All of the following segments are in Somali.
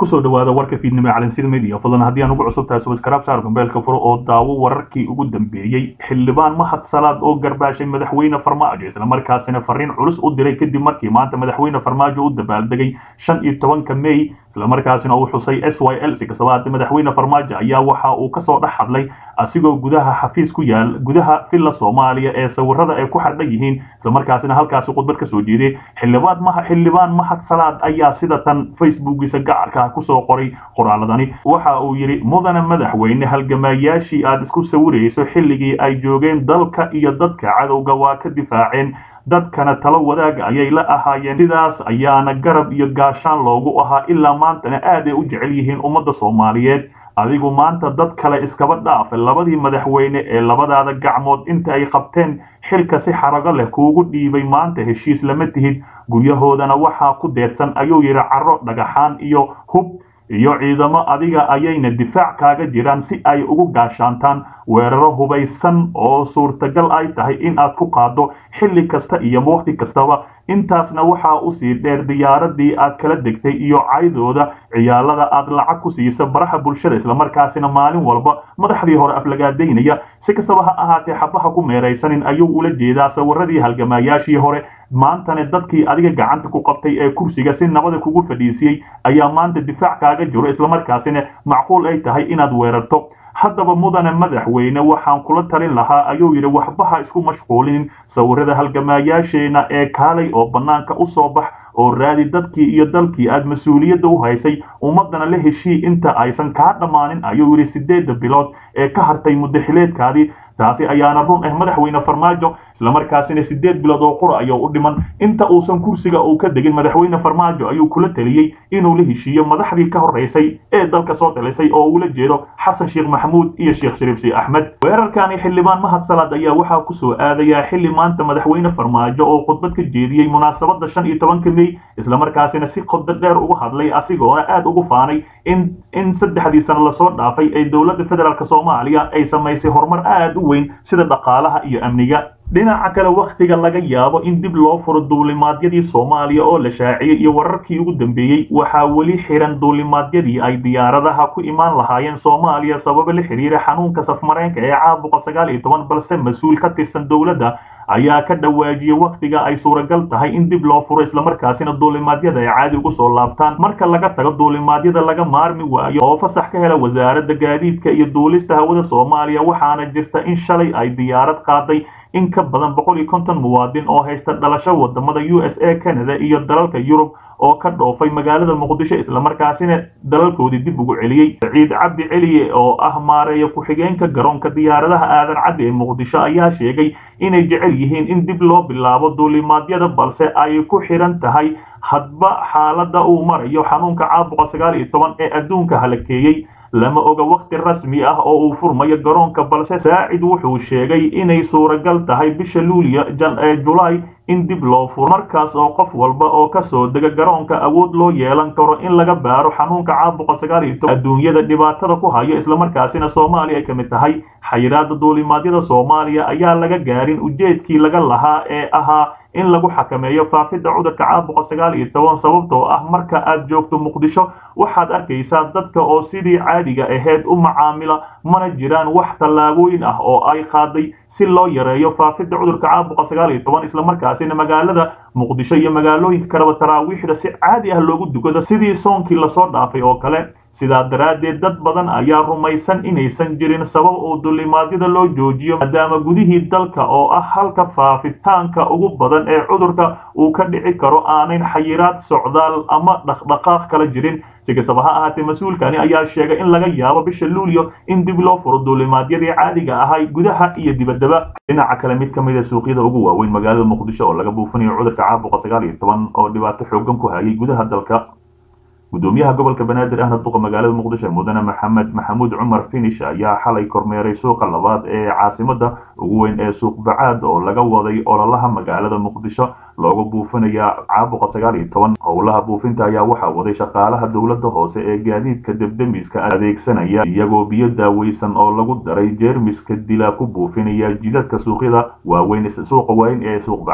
kusoo dhawaada warka fiidnimo ee calansida media fadlan haddii aan ugu cusub tahay subscribe saar gambeelka furo oo daawo wararkii ugu dambeeyey xildhibaan mahad salaad oo garbaashay madaxweyne farmaajo islamarkaasina fariin culus u diray kadib markii maanta madaxweyne farmaajo u dabaaldegay shan iyo tobanka may islamarkaasina uu xusay s y l si kastaba haddii madaxweyne farmaajo ayaa waxa uu kasoo dhex hadlay asigoo gudaha xafiis ku yaal gudaha villa soomaaliya ee sawirada ay ku xardhan yihiin islamarkaasina halkaasi khudbad ka soo jeeday xildhibaan maha xildhibaan mahad salaad ayaa sida tan facebookiisa gacarka kusoo qoray qoraaladani waxa uu yidhi mudane madaxweyne halgamaayaashii aad isku sawirayso xilligii ay joogeen dalka iyo dadka cadowga waa ka difaaceen dadkana talo wadaaga ayay la ahaayeen sidaas ayaana garab iyo gaashaan loogu ahaa ilaa maantana aad ay u jecel yihiin ummadda soomaaliyeed adigu maanta dad kale iskaba dhaafe labadii madaxweyne ee labadaada gacmood inta ay qabteen xilka si xarago leh kuugu dhiibay maanta heshiis lama tihid guryahoodana waxaa ku deedsan ayuu yidhi carro dhagaxaan iyo hub iyo ciidamo adiga ayayna difaac kaaga jiraan si ay ugu gaashaantaan weeraro hubaysan oo suurtagal ay tahay in aad ku qaaddo xilli kasta iyo waqti kastaba intaasna waxaa usii dheer diyaaradii aad kala degtay iyo caydooda ciyaalada aad lacag ku siisa baraha bulshada islamarkaasina maalin walba madaxdii hore aflagaadaynaya si kastaba ha ahaatee xabaha ku meeraysanin ayuu ula jeedaa sawiradii halgamaayaashii hore maantana dadkii adiga gacanta ku qabtay ee kursiga si nabada kugu fadhiisiyey ayaa maanta difaac kaaga jiro islamarkaasina macquul ay tahay inaad weerarto haddaba mudane madaxweyne waxaan kula talin lahaa ayuu yidhi waxbaha isku mashquulin sawirada halgamaayaasheena ee kaalay oo bannaanka u soo bax oo raadi dadkii iyo dalkii aad mas-uuliyadda u haysay ummaddana la heshii inta aysan kaa dhammaanin ayuu yidhi siddeedda bilood ee ka hartay muddaxileedkaadii taasi ayaana run ah madaxweyne farmaajo islamarkaasina siddeed bilood oo qura ayuu u dhiman inta uusan kursiga uu ka degin madaxweyne farmaajo ayuu kula taliyey inuu la heshiiyo madaxdii ka horraysay ee dalka soo talisay oo ula jeedo xasan sheekh maxamuud iyo sheekh shariif si axmed weerarkani xildhibaan mahad salaad ayaa waxaa kusoo aadayaa xilli maanta madaxweyne farmaajo oo khudbad ka jeediyey munaasabadda shan iyo tobanka mey islamarkaasina si qodo dheer ugu hadlay asigoona aad ugu faanay in in saddexdii sano lasoo dhaafay ee dowladda federaalk soomaaliya ay samaysay horumar aad u weyn sida dhaqaalaha iyo amniga dhinaca kale wakhtiga laga yaabo in dib loo furo duulimaadyadii soomaaliya oo la shaaciyey iyo wararkii ugu dambeeyey waxaa weli xiran duulimaadyadii ay diyaaradaha ku imaan lahaayeen soomaaliya sababo la xiriira xanuunka safmareenka ee caabuqa sagaal iyo toban balse mas-uul ka tirsan dowladda ayaa ka dhawaajiyey wakhtiga ay suuragal tahay in dib loo furo islamarkaasina duulimaadyada ay caadi ugu soo laabtaan marka laga tago duulimaadyada laga maarmi waayo oo fasax ka hela wasaaradda gaadiidka iyo duulista hawada soomaaliya waxaana jirta in shalay ay diyaarad qaaday in ka badan boqol iyo konton muwaadin oo haysta dhalasho wadamada u s a canada iyo dalalka yurub oo ka dhoofay magaalada muqdisho islamarkaasina dalalkoodii dib ugu celiyey saciid cabdi celiye oo ah maareeya ku-xigeenka garoonka diyaaradaha aadan caddi ee muqdisho ayaa sheegay inay jecel yihiin in dib loo bilaabo duulimaadyada balse ay ku xiran tahay hadba xaaladda uu marayo xanuunka caabuqa sagaal iyo toban ee adduunka halakeeyey lama oga wakhti rasmi ah oo uu furmayo garoonka balse saacid wuxuu sheegay inay suuragal tahay bisha luuliya ee julaay in dib loo furo markaas oo qof walba oo ka soo dega garoonka awood loo yeelan karo in laga baaro xanuunka caabuqa sagaal iyo toban adduunyada dhibaatada ku hayo islamarkaasina soomaaliya ay ka mid tahay xayiraada duulimaadyada soomaaliya ayaa laga gaarin ujeedkii laga lahaa ee ahaa in lagu xakameeyo faafidda cudurka caabuqa sagaal iyo toban sababtoo ah marka aad joogto muqdisho waxaad arkaysaa dadka oo sidii caadiga ahayd u macaamila mana jiraan wax tallaabooyin ah oo ay qaaday si loo yareeyo faafidda cudurka caabuqa sagaal iyo toban islamarkaasina magaalada muqdisho iyo magaalooyinka kaleba taraawiixda si caadi ah loogu dukado sidii soonkii lasoo dhaafay oo kale sidaa daraaddeed dad badan ayaa rumaysan inaysan jirin sabab oo duulimaadyada loo joojiyo maadaama gudihii dalka oo ah halka faafitaanka ugu badan ee cudurka uu ka dhici karo aanayn xayiraad socdaal ama dhaqdhaqaaq kala jirin si kastaba ha ahaatee mas-uulkani ayaa sheegay in laga yaabo bisha luulyo in dib loo furo duulimaadyadii caadiga ahay gudaha iyo dibaddaba dhinaca kale mid ka mid a suuqyada ugu waaweyn magaalada muqdisho oo laga buufinayo cudurka caabuqa sagaal iyo toban oo dhibaato xoogan ku hayay gudaha dalka gudoomiyaha gobolka banaadir ahna duqa magaalada muqdisho mudane maxamed maxamuud cumar finish ayaa xalay kormeeray suuqa labaad ee caasimada ugu weyn ee suuq bacaad oo laga waday ololaha magaalada muqdisho looga buufinaya caabuqa sagaal iyo toban howlaha buufinta ayaa waxaa waday shaqaalaha dowladda hoose ee gaadiidka debdemiska adeegsanaya iyagoo biyo daaweysan oo lagu daray jeermiska dila ku buufinaya jidadka suuqyada waaweyn suuqa weyn ee suuq bacaad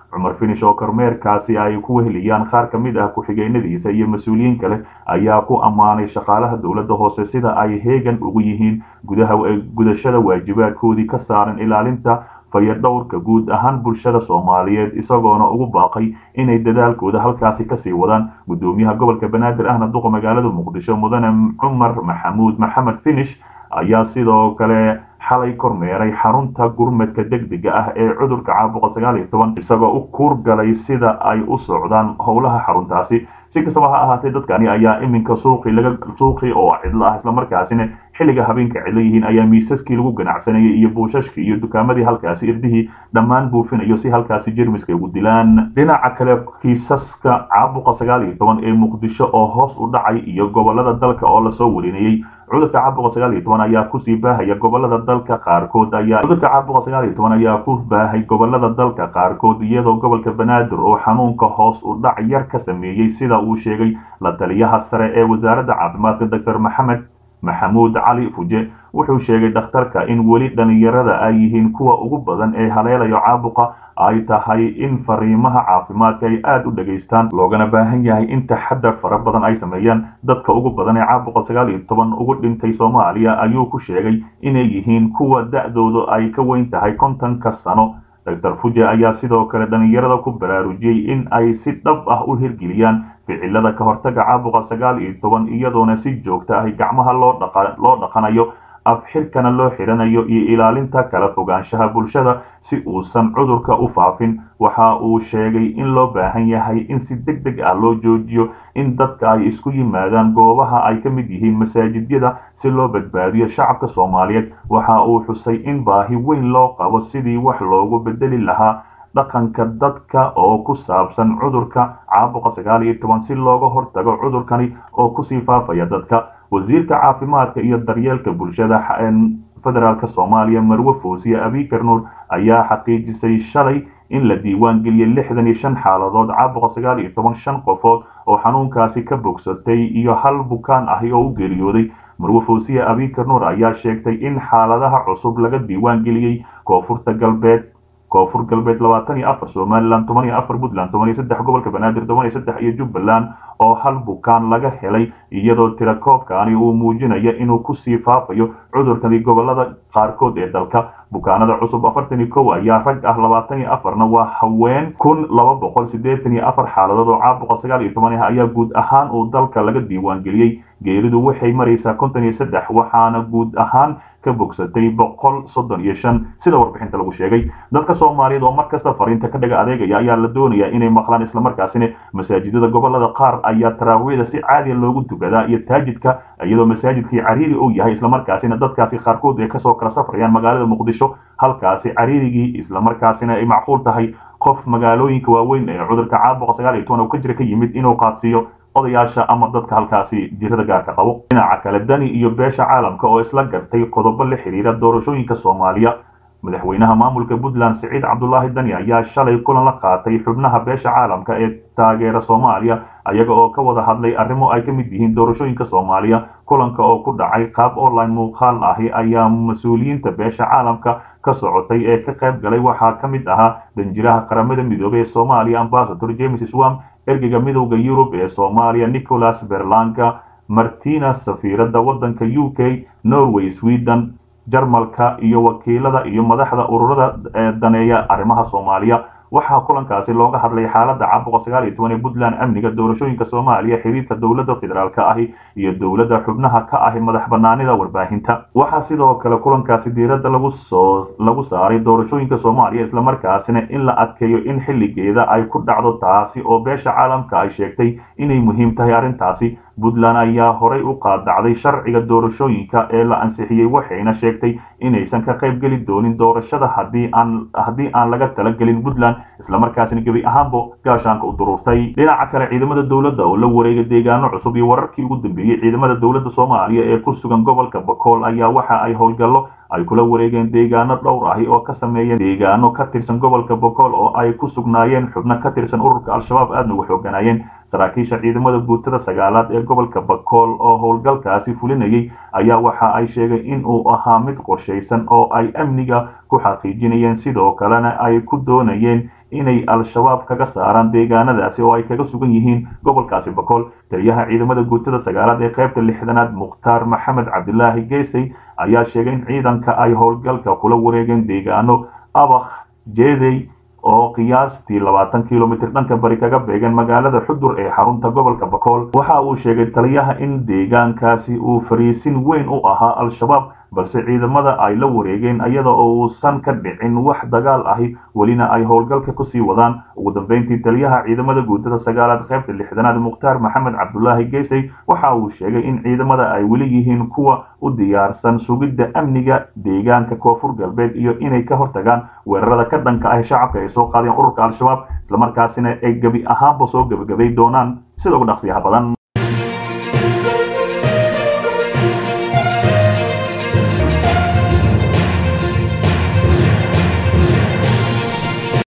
cumar finish oo kormeerkaasi ay ku weheliyaan qaar ka mid ah ku-xigeenadiisa iyo mas-uuliyiin kale ayaa ku ammaanay shaqaalaha dowladda hoose sida ay heegan ugu yihiin gudaha gudashada waajibaadkoodii ka saaran ilaalinta fayadhowrka guud ahaan bulshada soomaaliyeed isagoona ugu baaqay inay dadaalkooda halkaasi kasii wadaan gudoomiyaha gobolka banaadir ahna duqa magaalada muqdisho mudane cumar maxamuud maxamed finish ayaa sidoo kale xalay kormeeray xarunta gurmadka degdega ah ee cudurka caabuqa sagaal iyo toban isagoo u kuurgalay sida ay u socdaan howlaha xaruntaasi si kastaba ha ahaatee dadkani ayaa iminka suuqii laga suuqii oo cidlo ah islamarkaasina xilliga habeenka cidlo yihiin ayaa miisaskii lagu ganacsanayay iyo buushashkii iyo dukaamadii halkaasi irdihii dhammaan buufinayo si halkaasi jermiska ugu dilaan dhinaca kale kiisaska caabuqa sagaal iyo toban ee muqdisho oo hoos u dhacay iyo gobolada dalka oo lasoo warinayey cudurka caabuqa sagaal iyo toban ayaa kusii baahaya gobolada dalka qaarkood ayaa cudurka caabuqa sagaal iyo toban ayaa ku baahay gobolada dalka qaarkood iyadoo gobolka banaadir oo xanuunka hoos u dhac yar ka sameeyey sida uu sheegay la taliyaha sare ee wasaaradda caafimaadka doctor maxamed maxamuud cali fuje wuxuu sheegay dhakhtarka in weli dhalinyarada ay yihiin kuwa ugu badan ee haleelayo caabuqa ay tahay in fariimaha caafimaadka ay aada u dhegaystaan loogana baahan yahay in taxadar fara badan ay sameeyaan dadka ugu badan ee caabuqa sagaal iyo toban ugu dhintay soomaaliya ayuu ku sheegay inay yihiin kuwa da-doodu ay ka weyn tahay kontonka sano doctor fuje ayaa sidoo kale dhalinyarada ku baraarujiyey in ay si dhab ah u hirgeliyaan ficilada ka hortaga caabuqa sagaal iyo toban iyadoona si joogta ah gacmaha loo dhaqanayo afxirkana loo xidhanayo iyo ilaalinta kala fogaanshaha bulshada si uusan cudurka u faafin waxa uu sheegay in loo baahan yahay in si deg deg ah loo joojiyo in dadka ay isku yimaadaan goobaha ay ka mid yihiin masaajidyada si loo badbaadiyo shacabka soomaaliyeed waxa uu xusay in baahi weyn loo qabo sidii wax loogu bedeli lahaa dhaqanka dadka oo ku saabsan cudurka caabuqa sagaal iyo toban si looga hortago cudurkani oo kusii faafaya dadka wasiirka caafimaadka iyo daryeelka bulshada federaalk soomaaliya marwe foosiye abikar nuur ayaa xaqiijisay shalay in la diiwaan geliyey lixdan iyo shan xaaladood caabuqa sagaal iyo toban shan qofood oo xanuunkaasi ka bogsatay iyo hal bukaan ahi oo u geeriyooday marwe foosiye abikar nuur ayaa sheegtay in xaaladaha cusub laga diiwaan geliyey koonfurta galbeed koonfur galbeed labaatan iyo afar somalilan toban iyo afar puntland toban iyo saddex gobolka banaadir toban iyo saddex iyo jubbaland oo hal bukaan laga helay iyadoo tirakoobkaani uu muujinayo inuu kusii faafayo cudurkani gobolada qaarkood ee dalka bukaanada cusub afartan iyo kow ayaa rag ah labaatan iyo afarna waa haween kun laba boqol siddeetan iyo afar xaaladood oo caabuqa sagaal iyo toban ah ayaa guud ahaan uu dalka laga diiwaan geliyey geeridu waxay maraysaa konton iyo saddex waxaana guud ahaan ka bogsatay boqol soddon iyo shan sida warbixinta lagu sheegay dadka soomaaliyeed oo markasta fariinta ka dhaga adeegaya ayaa la doonayaa inay maqlaan islamarkaasina masaajidada gobolada qaar ayaa taraawiixda si caadiya loogu tukadaa iyo taajidka iyadoo masaajidkii cariiri uu yahay islamarkaasina dadkaasi qaarkood ay kasoo kala safrayaan magaalada muqdisho halkaasi cariirigii islamarkaasina ay macquul tahay qof magaalooyinka waaweyn ee cudurka caabuqa sagaal iyo toban oo ka jira ka yimid inuu qaadsiiyo odayaasha ama dadka halkaasi jirada gaarka qabo dhinaca kale dani iyo beesha caalamka oo isla gartay qodobo la xiriira doorashooyinka soomaaliya madaxweynaha maamulka puntland siciid cabdulaahi dani ayaa shalay kulan la qaatay xubnaha beesha caalamka ee taageera soomaaliya ayaga oo ka wada hadlay arrimo ay ka mid yihiin doorashooyinka soomaaliya kulanka oo ku dhacay qaab online muuqaal ahi ayaa mas-uuliyiinta beesha caalamka ka socotay ee ka qayb galay waxaa ka mid ahaa danjiraha qaramada midoobey ee soomaaliya ambasador james swam ergeyga midowda yurub ee soomaaliya nicholas berlanga martina safiiradda waddanka u k norway sweden jarmalka iyo wakiilada iyo madaxda ururada ee daneeya arrimaha soomaaliya waxaa kulankaasi looga hadlay xaaladda caabuqa sagaal iyo toban ee puntland amniga doorashooyinka soomaaliya xiriirka dowladda federaalka ahi iyo dowladda xubnaha ka ahi madax banaanida warbaahinta waxaa sidoo kale kulankaasi diiradda lagu soo lagu saaray doorashooyinka soomaaliya islamarkaasina in la adkeeyo in xilligeeda ay ku dhacdo taasi oo beesha caalamka ay sheegtay inay muhiim tahay arrintaasi puntland ayaa horay u qaadacday sharciga doorashooyinka ee la ansixiyey waxayna sheegtay inaysan ka qayb geli doonin doorashada haddii aan haddii aan laga talagelin puntland islamarkaasina gebi ahaanbo gaashaanka u duruurtay dhinaca kale ciidamada dowladda oo la wareega deegaano cusub iyo wararkii ugu dambeeyey ciidamada dowladda soomaaliya ee ku sugan gobolka bakool ayaa waxa ay howlgallo ay kula wareegeen deegaano dhowr ahi oo ka sameeyeen deegaano ka tirsan gobolka bokool oo ay ku sugnaayeen xubno ka tirsan ururka al-shabaab aadna uga xooganaayeen saraakiisha ciidamada guutada sagaalaad ee gobolka bakool oo howlgalkaasi fulinayay ayaa waxa ay sheegay in uu ahaa mid qorshaysan oo ay amniga ku xaqiijinayeen sidoo kalena ay ku doonayeen inay al-shabaab kaga saaraan deegaanadaasi oo ay kaga sugan yihiin gobolkaasi bakool taliyaha ciidamada guutada sagaalaad ee qaybta lixdanaad mukhtaar maxamed cabdilaahi geesey ayaa sheegay in ciidanka ay howlgalka kula wareegeen deegaano abakh jeedey oo qiyaastii labaatan kilomitr dhanka bari kaga beegan magaalada xudur ee xarunta gobolka bakool waxa uu sheegay taliyaha in deegaankaasi uu fariisin weyn u ahaa al-shabaab balse ciidamada ay la wareegeen iyada oo uusan ka dhicin wax dagaal ahi welina ay howlgalka kusii wadaan ugu dambeyntii taliyaha ciidamada guutada sagaalaad qaybta lixdanaad mukhtaar maxamed cabdulaahi geesey waxa uu sheegay in ciidamada ay weli yihiin kuwa u diyaarsan sugidda amniga deegaanka koonfur galbeed iyo inay ka hortagaan weerarada ka dhanka ah shacabka ay soo qaadeen ururka al-shabaab islamarkaasina ay gebi ahaanba soo gebagabay doonaan sida ugu dhaqsiyaha badan